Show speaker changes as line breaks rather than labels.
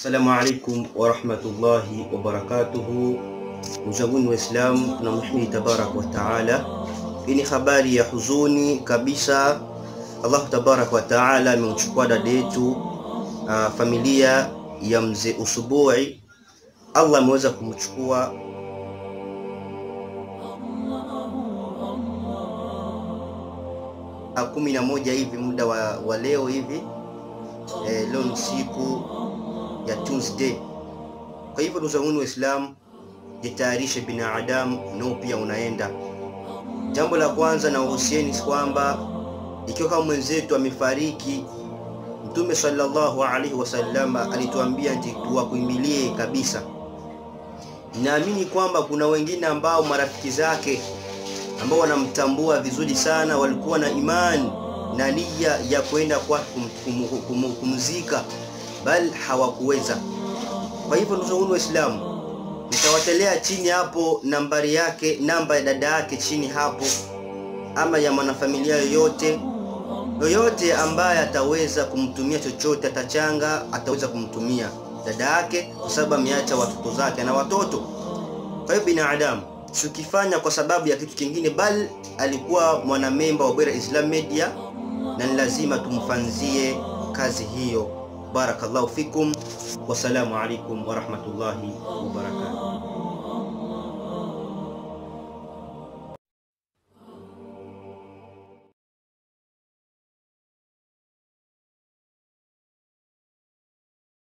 Assalamu alaikum warahmatullahi wabarakatuhu. Ndugu zangu Waislamu, tunamhimidi tabaraka wa taala. Hii ni habari ya huzuni kabisa. Allahu tabaraka wa taala amemchukua dada yetu, uh, familia ya mzee Usubui. Allah ameweza kumchukua kumi na moja hivi muda wa, wa leo hivi eh, leo ni siku ya Tuesday. Kwa hivyo ndugu zangu Waislamu, jitayarishe binadamu nao pia unaenda. Jambo la kwanza na uhusieni kwamba ikiwa kama mwenzetu amefariki, Mtume sallallahu alaihi wasallam alituambia nti tuwakimbilie kabisa. Naamini kwamba kuna wengine ambao marafiki zake ambao wanamtambua vizuri sana walikuwa na imani na nia ya kwenda kwa kum, kum, kum, kumzika bal hawakuweza. Kwa hivyo ndugu zangu Waislamu, nitawatelea chini hapo nambari yake, namba ya dada yake chini hapo, ama ya mwanafamilia yoyote yoyote ambaye ataweza kumtumia chochote, atachanga, ataweza kumtumia dada yake, kwa sababu ameacha watoto zake na watoto. Kwa hiyo binadamu sikifanya kwa sababu ya kitu kingine, bali alikuwa mwanamemba wa Bwera Islam Media na ni lazima tumfanzie kazi hiyo. Barakallahu fikum, wassalamu alaikum warahmatullahi wabarakatuh.